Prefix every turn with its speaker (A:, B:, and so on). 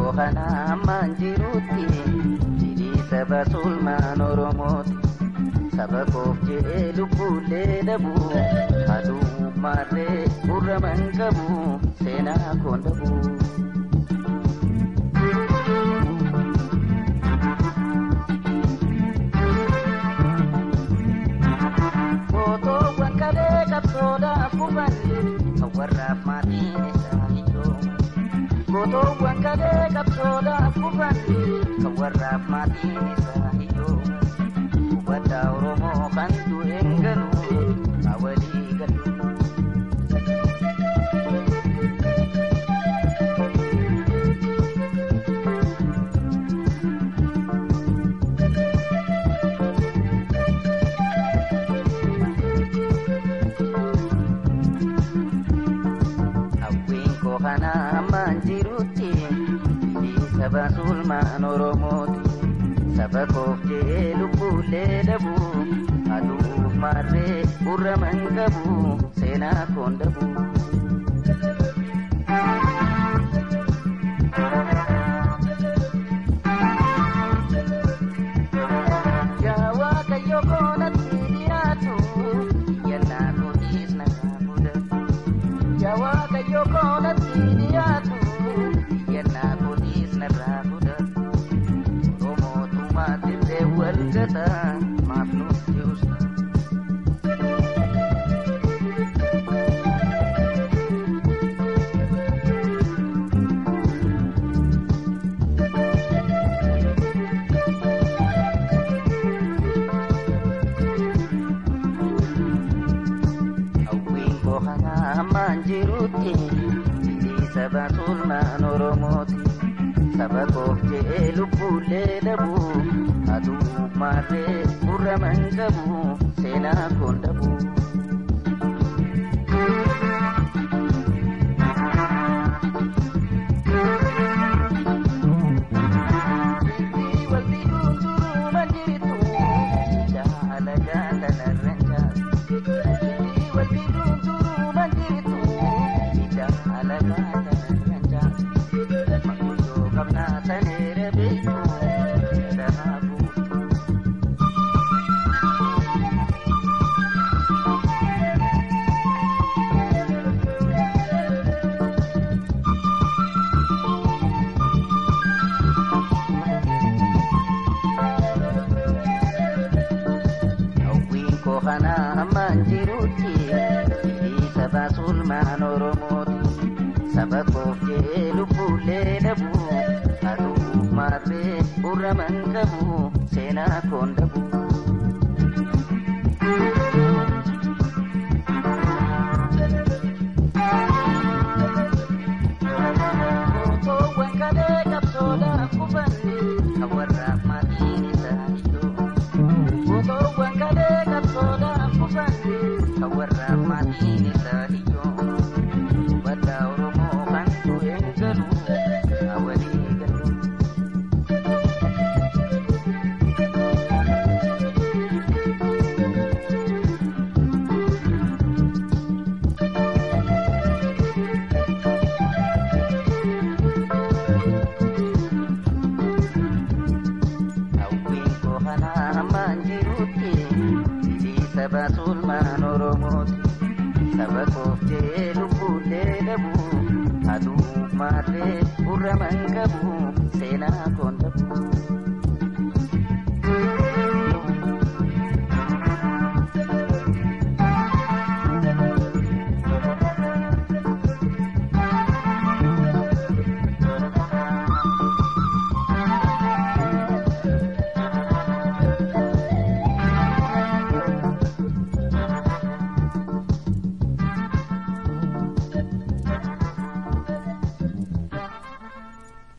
A: koo kana ammaan jirutti fidii saba sulmaan oromooti saba koof jedhee lubbuullee dhabu aduu maarree gurra man qabu seenaa koon dhabu. Gootoowwan kalee qabsoodhaaf kufan kan warraaf maatiin isaa hiyyoomu. Gootoowwan kalee qabsoodhaaf kufan kan warraaf maatiin isaa hiyyoomu. Hubadhaa Oromoo kan du'een galu haa walii galu. Hawwiin koo kana ammaan jirutti fidii saba sulmaan oromooti saba koof jedhee lubbuullee dhabu aduuf maarree gurra man qabu seenaa koon dhabu. Yaa Waaqayyo koonatti dhiyaatu yennaa kootiis nagaa fudhatu. Yaa Waaqayyo koonatti dhiyaatu yennaa kootiis narraa fudhatu. Oromootummaa dirree wal gata maaf nutti usta. Hawwiin koo kana ammaan jirutti fidii saba sulmaan oromooti saba koof jedhee lubbuullee dhabu aduu maarree gurra man qabu seenaa koon dhabu. Sirrii walii guutuu man jirtu jaala jaalanarran jaalatu. Walii guutuu man jirtu jaala jaalanarran jaalatu. Makuyyoo qabnaa saneera beektu danaa buutu. Hawwiin koo kana ammaan jirutti fidii saba sulmaan oromooti saba koof jedhee lubbuullee dhabu aduuf maarree gurra man qabu seenaa koon dhabu. Gootoowwan kalee qabsoodhaaf kufan kan warraaf maatiin isaa hiyyoo. Gootoowwan kalee qabsoodhaaf kufan kan warraaf maatiin isaa hiyyoo. Hubadhaa Oromoo kan du'een galu haa walii galu. Hawwiin koo kana ammaan jirutti fidii saba sulmaan oromooti saba koof jedhee lubbuullee dhabu aduuf maarree gurra man qabu